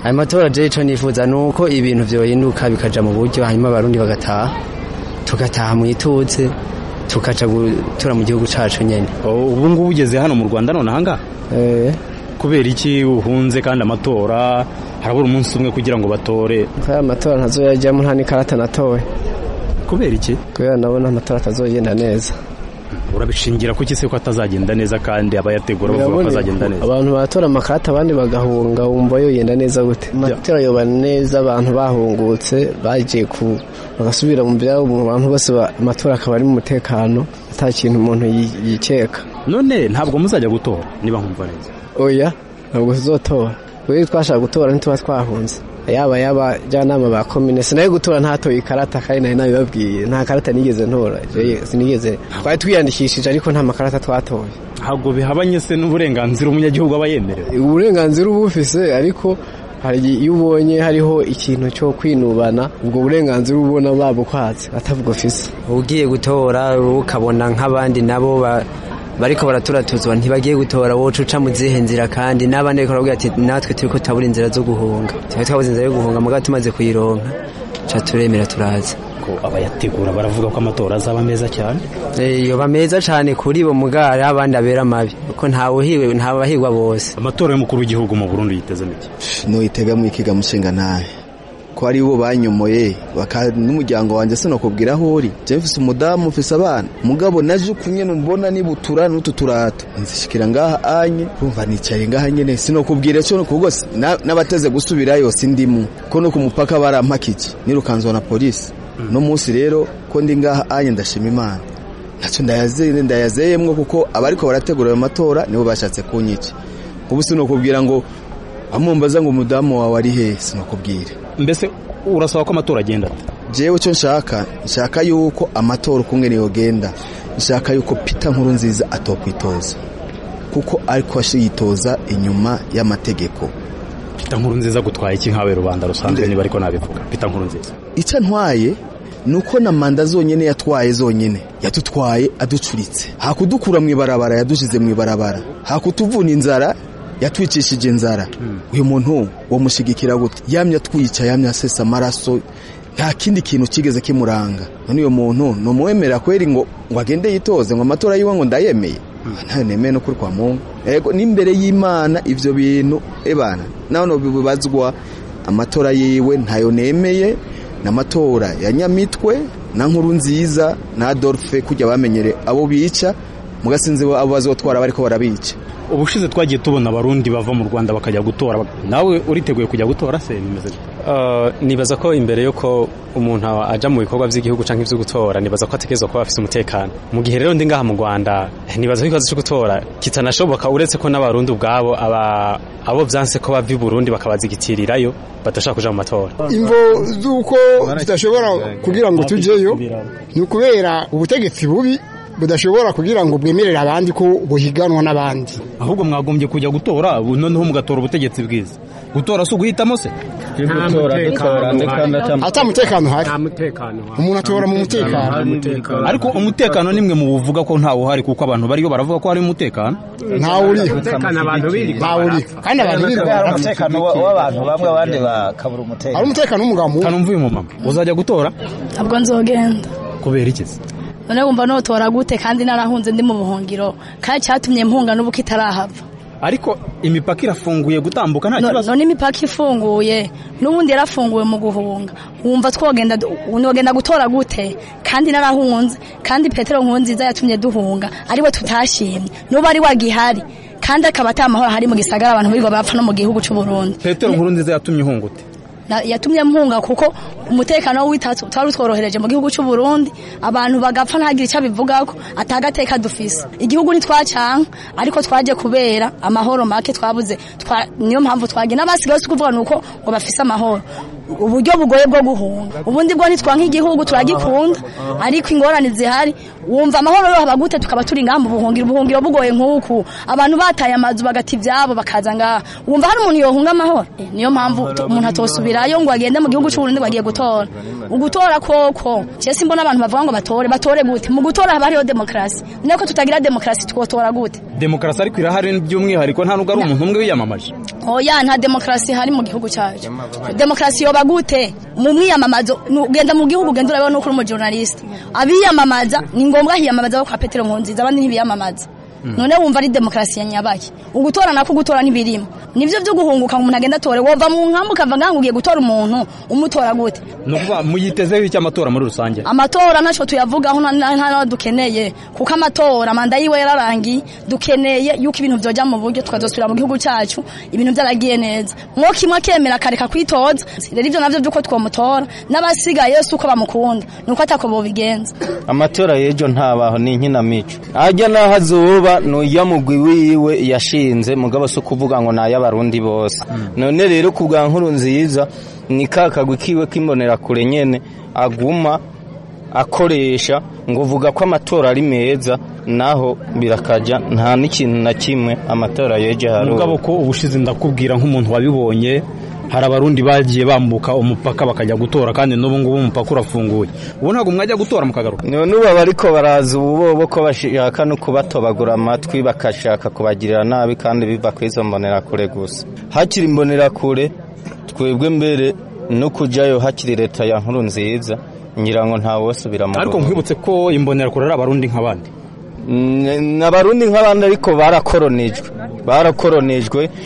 ayo matora je ico nifuza nuko ibintu vyohinduka bikaja mu buryo hanyuma abarundi bagataha tugataha mu ituze tukaja gutura mu gihugu cacu nyene ubu ngubu ugeze hano mu rwanda none ahangaha kubera iki uhunze kandi amatora harabura umunsi umwe kugira ngo batore aya amatora ntazoyajyamo nta n'ikarata natoye kubera iki kubera nabona amatora atazogenda neza urabishingira kuki se ko atazagenda neza kandi abayategura bavuga ko azagenda neza abantu baratora amakarata abandi bagahunga wumva yoyenda neza gute amatora yoba neza abantu bahungutse bagiye ku bagasubira mu byabo mu bantu bose amatora akaba ari mu mutekano ata kintu umuntu yikeka none ntabwo muzajya gutora niba nkumva neza oya ntabwo tuzotora kubera twashaka gutora ntituba twahunze yaba y'abajyanama ba komine sinayo gutora ntatoye ikarata kandi nari nabibabwiye nta karata nigeze ntora sinigeze twari twiyandikishije ariko nta makarata twatoye ntabwo bihabanye se n'uburenganzira umunyagihugu aba yemerewe uburenganzira uba ufise ariko hari iyo ubonye hariho ikintu cyo kwinubana ubwo burenganzira ubona babukwatse atavuga ufise ugiye gutora ukabona nk'abandi nabo bariko baraturatuzwa ntibagiye gutora woca uca mu zihe nzira kandi n'abandi bariko baravuga ati natwe turiko turabura inzira zo guhunga twari twabuze inzira yo guhunga mugabo tumaze kuyironka ca turemera turaza ko abayategura baravuga ko amatora azaba meza cyane yoba meza cyane kuri bo mugari abandi abera mabi kuko ntawuhiwe ntabahigwa bose amatora y'umukuru w'igihugu mu Burundi yiteze miki nuyitega mu ikiga mushinga nawe ko ari bo banyomoye n'umuryango wanjye sinakubwira aho uri mfise umudamu mfise abana mugabo naje ukunye mbona nibutura n'utu turato nzishikira ngaha anye kumva nicaye ngaha nyene sinokubwira cyo kuko n'abateze gusubirayo sindimu ko no ku mupaka barampakije nirukanzwa na polisi no munsi rero ko ndi ngaha anye ndashima imana ntacyo ndayazeye ndayazeyemwo kuko abariko barategura ayo matora nibo bashatse kunyica ubu sinokubwira ngo amumbaza ngo umudamu wawe ari hehe sinokubwira mbese urasaba ko amatora agenda jewe cyo nshaka nshaka yuko amatora uko ngene yogenda nshaka yuko Peter nkuru nziza atokwitoza kuko ariko ashiyitoza inyuma y'amategeko Peter nkuru nziza gutwaye iki nkawe rubanda rusanzwe niba ariko nabivuga Peter nkuru nziza icyo ntwaye nuko na manda zonyene yatwaye zonyene yatutwaye aducuritse hakudukura mu ibarabara yadushize mu ibarabara hakutuvuna inzara yatwicishije inzara uyu muntu wamushigikira gute yamye atwica yamye asesa amaraso nta kindi kintu kigeze kimuranga none uyu muntu numuwemera kweri ngo ngo agende yitoze ngo amatora yiwe ngo ndayemeye ntayo nemeye no kuri kwa mungu ego n'imbere y'imana ivyo bintu ebana naho no bibazwa amatora yiwe ntayo nemeye n'amatora ya nyamitwe na nkuru nziza na Adolphe kujya bamenyere abo bica mugasinze abo bazotwara bariko barabica ubushize twagiye tubona abarundi bava mu Rwanda bakajya gutora nawe uriteguye kujya gutora se bimeze nibaza ko imbere yuko umuntu aja mu bikorwa by'igihugu canke ivyo gutora nibaza ko ategerezwa kuba afise umutekano mu gihe rero ndi ngaha mu Rwanda nibaza ko ikibazo cyo gutora kitanashoboka uretse ko n'abarundi ubwabo aba abo vyanse ko bava i Burundi bakabazigitirirayo badashaka kuja mu matora imvo z'uko tudashobora kugira ngo tujeyo ni ukubera ubutegetsi bubi budashobora kugira ngo bwemerere abandi ko buhiganwa n'abandi ahubwo mwagombye kujya gutora noneho mugatora ubutegetsi bwiza gutora si uguhitamo se ata mutekano hari umuntu atora mu mutekano ariko umutekano nimwe mu buvuga ko ntawe uhari kuko abantu bariyo baravuga ko hari umutekano ntawe uriho ntawe uriho kandi abantu birirwa umutekano w'abantu bamwe abandi bakabura umutekano ari umutekano w'umugabo kanumva uyu mumama uzajya gutora ntabwo nzogenda kubera iki none wumva notora gute kandi narahunze ndi mu buhungiro kandi cyatumye mpunga n'ubu kitarahava ariko imipaka irafunguye gutambuka nta kibazo none imipaka ifunguye n'ubundi yarafunguwe mu guhunga wumva twogenda nogenda gutora gute kandi narahunze kandi petero nkunziza yatumye duhunga ariwe tutashimye n'ubu ari wagihari kandi akaba atamahoro hari mu gisagara abantu birirwa bapfa no mu gihugu cy'u Burundi petero nkurunziza yatumye uhungute yatumye mpunga kuko umutekano w'itatsu twari utworohereje mu gihugu cy'u Burundi abantu bagapfa ntagire icyo bivugako atagateka dufise igihugu ntitwacanka ariko twaje kubera amahoro make twabuze niyo mpamvu twagiye n'abasigaye si kuvuga nuko ngo bafise amahoro uburyo bugoye bwo guhunga ubundi bwo ntitwanka igihugu turagikunda ariko ingorane zihari wumva amahoro yohaba gute tukaba turi ngaha mu buhungiro ubuhungiro bugoye nk'uku abantu bataye amazu bagata ibyabo bakaza ngaha wumva hari umuntu yohunga amahoro Eh, niyo mpamvu tu- umuntu atosubirayo ngo agende mu gihugu cy'uburundi ngo agiye gutora ugutora koko je simbona abantu bavuga ngo batore batore gute mu gutora haba hariho demokarasi niko tutagira demokarasi twotora gute demokarasi ariko irahari by'umwihariko nta nubwo ari umuntu umwe wiyamamaje oya nta demokarasi hari mu gihugu cyacu demokarasi yoba gute mu mwiyamamazo nu- ugenda mu gihugu ugenda urabona uko uri umujournaliste abiyamamaza ni ngombwa hiyamamaza bo kwa petero nkunziza abandi ntibiyamamaza none wumva ari demokarasi ya nyabaye ugutora nako gutora ntibirimo nibyo byo guhunguka ngo umuntu agenda atore wova mu nkambi ukava ngaho ugiye gutora umuntu umutora gute ni ukuvuga muyitezeho iki amatora muri rusange amatora ntacyo tuyavugaho nta- nta nta dukeneye kuko amatora manda yiwe yararangiye dukeneye yuko ibintu byojya mu buryo tukazosubira mu gihugu cyacu ibintu byaragiye neza mwo kimwe akemera akareka kwitoza rero ibyo nabyo by'uko twamutora n'abasigaye si uko bamukunda ni uko atako bobigenza amatora y'ejo ntabaho ni inkinamico ajya n'aho azuba ni ujya mugwi wiwe yashinze mugabo si ukuvuga ngo ni ay'abarundi bose none rero ku bwa nkuru nziza ni ka kagwi kiwe k'imbonerakure nyene aguma akoresha ngo uvuga ko amatora ari meza naho birakaja nta n'ikintu na kimwe amatora y'ejo hari mugabo ko ubushize ndakubwira nk'umuntu wabibonye hari abarundi bagiye bambuka umupaka bakajya gutora kandi n'ubu ngubu umupaka urafunguye ubu ntabwo mwajya gutora mukagaruka none ubu abariko baraza ububobo ko bashaka no kubatobagura amatwi bakashaka kubagirira nabi kandi biva ku izo mbonerakure gusa hakiri imbonerakure twebwe mbere no kujyayo hakiri leta ya nkuru nziza ngira ngo nta wosubira mu ariko nkwibutse ko imbonerakure ari abarundi nk'abandi N- n'abarundi nk'abandi ariko barakoronijwe barakoronijwe